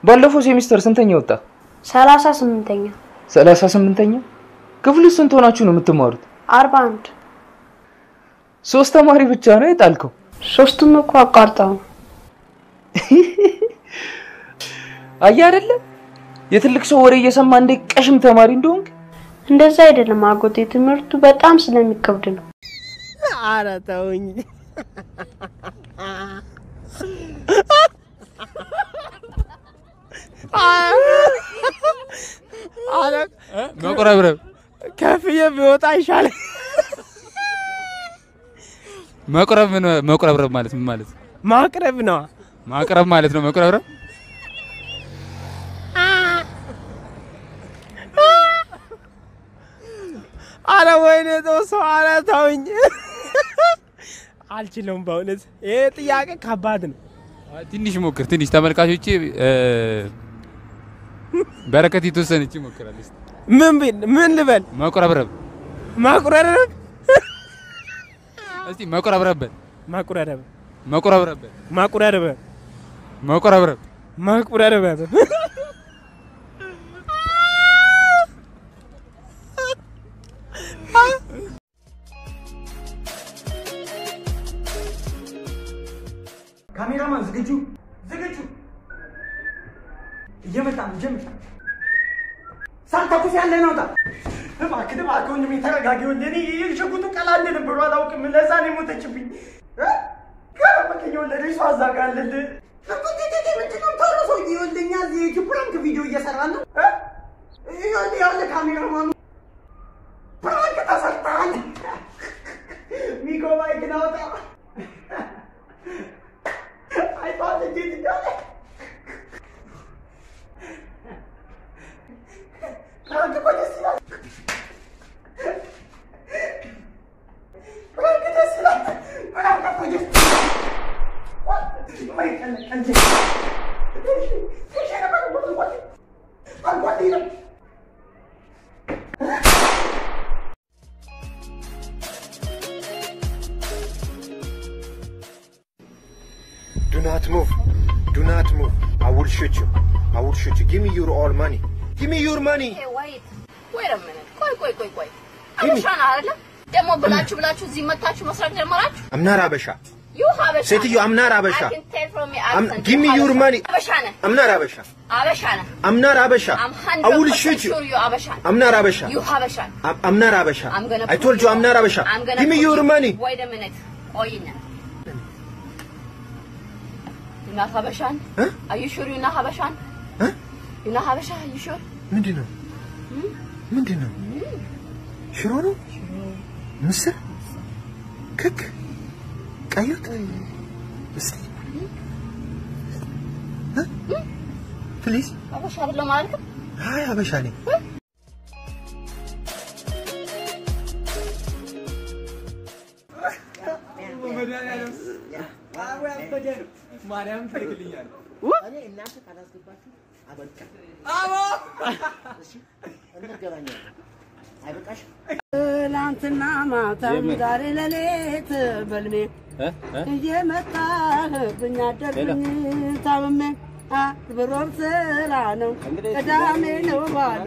ባለፈው ሴሚስተር ስንተኛ ወጣ? ሰላሳ ስምንተኛ ሰላሳ ስምንተኛ ክፍል ውስጥ ስንት ሆናችሁ ነው የምትማሩት? አርባ አንድ ሶስት ተማሪ ብቻ ነው የጣልከው? ሶስቱም እኮ አቋርጠው ነው። አየህ አይደለ የትልቅ ሰው ወሬ እየሰማ እንደ ቀሽም ተማሪ እንደሆንክ። እንደዛ አይደለም አጎቴ፣ ትምህርቱ በጣም ስለሚከብድ ነው። ኧረ ተውኝ። ኧረ መቁረብረብ ከፍዬ ቢወጣ ይሻላል። መቁረብ ምን መቁረብረብ ማለት ምን ማለት ነው? ማቅረብ ነው። ማቅረብ ማለት ነው መቁረብረብ። አረ ወይኔ ሰው አረ ተውኝ። አልችለውም በእውነት ይሄ ጥያቄ ከባድ ነው። ትንሽ ሞክር፣ ትንሽ ተመልካቾቼ እ፣ በረከት የተወሰነች ይሞክራል። እስኪ ምን ቢል ምን ልበል? መቁረብረብ ማቁረረብ እስቲ መቁረብረብ በል። ማቁረረብ መቁረብረብ በል። ማቁረረብ መቁረብረብ ማቁረረብ ካሜራማን ዝግጁ ዝግጁ እየመጣ ነው ጀምር ሳልተኩስ ያለ ነውጣ እባክህ እባክህ ወንድሜ ተረጋጊ ወንድሜ እኔ የሽጉጡ ቀላል ነበር አላውቅም ለዛ ነው የሞተችብኝ እ? ከረመከኝ የወለደች ሰው አዛጋለልህ ምንድነው ቶሎ ሰውዬ ወልደኛ እዚህ ፕራንክ ቪዲዮ እየሰራ ነው እ? ይኸውልህ ይኸውልህ ካሜራማኑ ፕራንክ ተሰርተሃል ሚኮ ማይክን አውጣ አይቷል እንዴት እንዳለ ፕራንክ እኮ ደስ ይላል ፕራንክ ደስ ይላል ፕራንክ እኮ ደስ Do not move. Do not move. I will shoot you. I will shoot you. Give me your all money. Give me your money. ቆይ ቆይ ቆይ ቆይ አበሻ ነህ አይደለም? ደግሞ ብላችሁ ብላችሁ እዚህ መታችሁ መስራት ጀመራችሁ? I'm not Abasha. You ሀበሻ ሴትዮ I'm not Abasha. I can tell from your I'm, accent. give me you your ሀበሻ- money. አበሻ ነህ። I'm not Abasha. አበሻ ነህ። I'm not Abasha. I'm I will 100% shoot you. sure you አበሻ ነህ። I'm not Abasha. You ሀበሻ ነህ። I'm, I'm not Abasha. I'm gonna I told put you I'm not Abasha. I'm gonna Give me put your you- money. Wait a minute. ቆይና You're not ሀበሻን? Huh? Are you sure you're not ሀበሻን? Huh? You're not ሀበሻ? Are you sure? ምንድን ነው? ምንድን ነው? ሽሮ ነው? ምስር? ክክ? ቀይ ወጥ? እስቲ ፕሊዝ። ሀበሻ አይደለም አላልክም? አይ አበሻ ነኝ። ማርያም ትልክልኛል። እኔ እናንተ ካላስገባችሁ አበቃ። አቦ እንገናኛለን። አይበቃሽም? ትናንትና ማታም ዛሬ ሌሊት በልሜ እየመጣህብኝ አደርግኝ ታምሜ ብሮብ ስራ ነው ቅዳሜ ነው ባሉ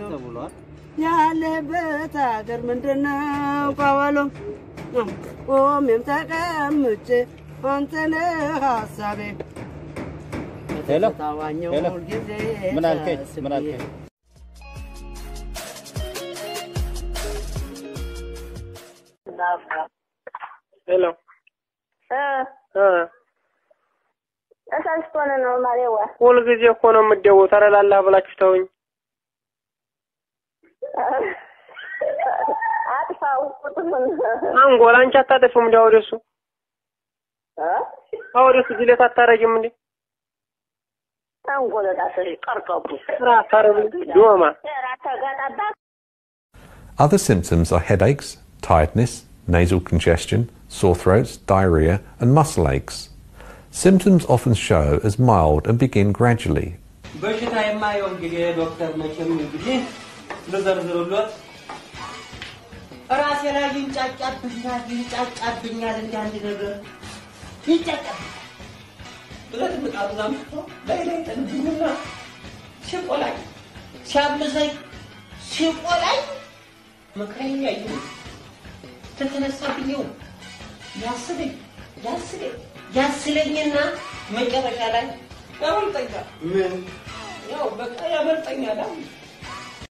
ያለበት ሀገር ምንድን ነው ቀበሎ ቆሜም ተቀምጬ አንተነህ ሀሳቤ ሄሎ፣ ታዋኘው ሄሎ። ሁልጊዜ ምን አልከኝ? ምን ተስቤ። አልከኝ? ሄሎ ተሳስቶን ነው ማሬዋ። ሁልጊዜ እኮ ነው የምትደውው። ተረላላ ብላችሁ ተውኝ። አጥፋው ቁጥሩን አንጎል አንቺ አታጠፊም እንዲ ወደሱ ወደሱ ጅሌት አታረጊም እንዴ? አንጎለዳሰ ቀርቀቡ ስራ አታረጉም ዶማ ተጋጣባ Other symptoms are headaches, tiredness, nasal congestion, sore throats, diarrhea, and muscle aches. Symptoms often show as mild and begin gradually. በሽታ የማየው እንግዲህ ዶክተር መቼም እንግዲህ ልዘርዝሩሎት ራሴ ላይ ይንጫጫብኛል ይንጫጫብኛል እንደ አንድ ነገር ይንጫጫብኛል ብለት ምጣዱ አምጥቶ ላይ ላይ ጠንብኝና ሲቆላኝ ሲያምሰኝ ሲቆላኝ ምክሬን ያዩ ተተነሳብኝ ያስለኝ ያስለኝ ያስለኝና መጨረሻ ላይ ያመልጠኛል። ምን ያው በቃ ያመልጠኛል።